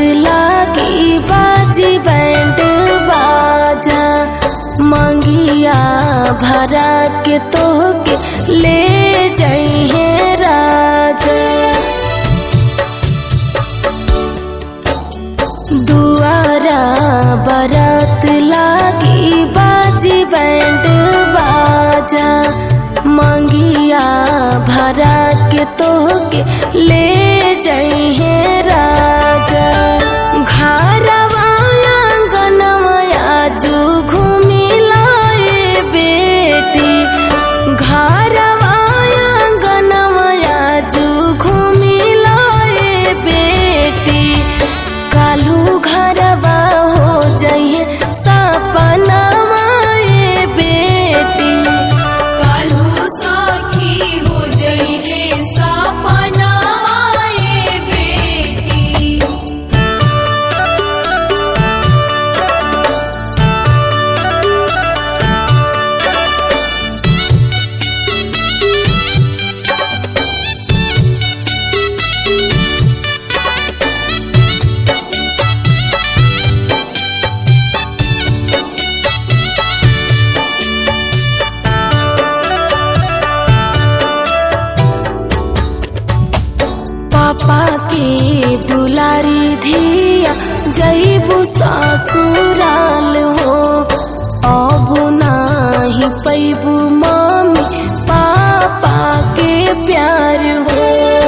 लागी बाजी बैंड बाजा मंगिया भरा के तोहके ले जइहे राजा दुआरा बरात लागी बाजी बैंड बाजा मंगिया भरा के तोहके ले जइहे राजा घरवा आंगनवा आजू घूमी लाए बेटी घरवा आंगनवा आजू घूमी लाए बेटी कालू घरवा हो जाइए सपनावा ए बेटी कालू सखी हो जइहे सपना आए बेटी पापा के दुलारी धिया जईबू ससुराल हो अब नाही पैबू मम्मी पापा के प्यार हो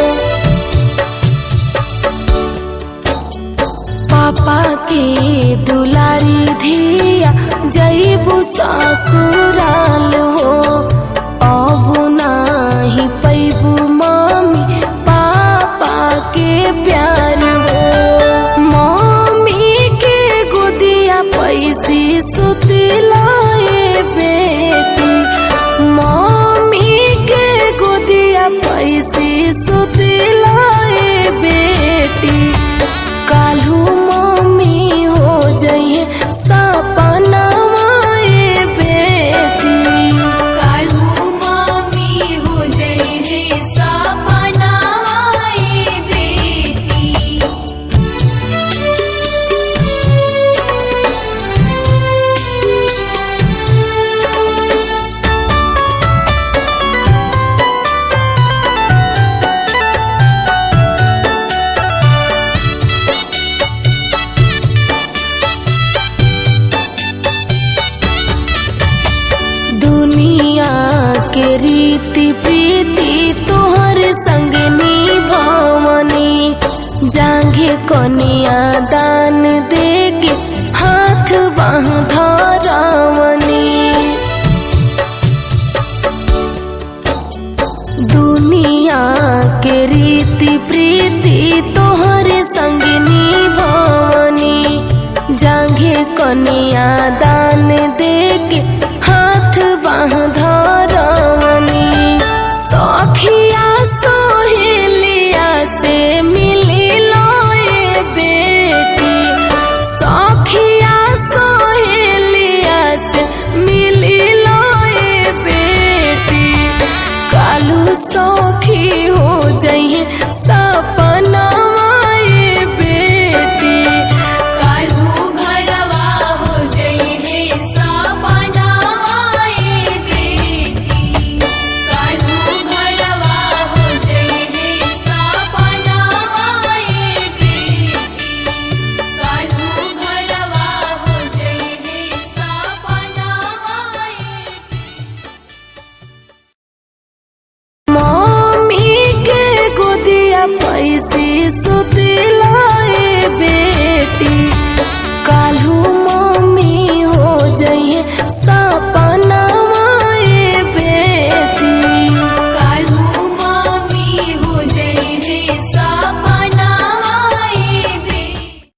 पापा के दुलारी धिया जईबू ससुराल हो अब नाही पैबू मम्मी पापा के प्यार हो मम्मी के गोदिया पैसी सुतिलाए बेटी मम्मी के गोदिया पैसी सुतिलाए बेटी कालू मम्मी हो जाइए सपना ए बेटी कालू मामी हो जइहे सपना आए बेटी दुनिया के रीति प्रीति तोहर संग निभावनी जांघे कनिया दान दे के हाथ बाह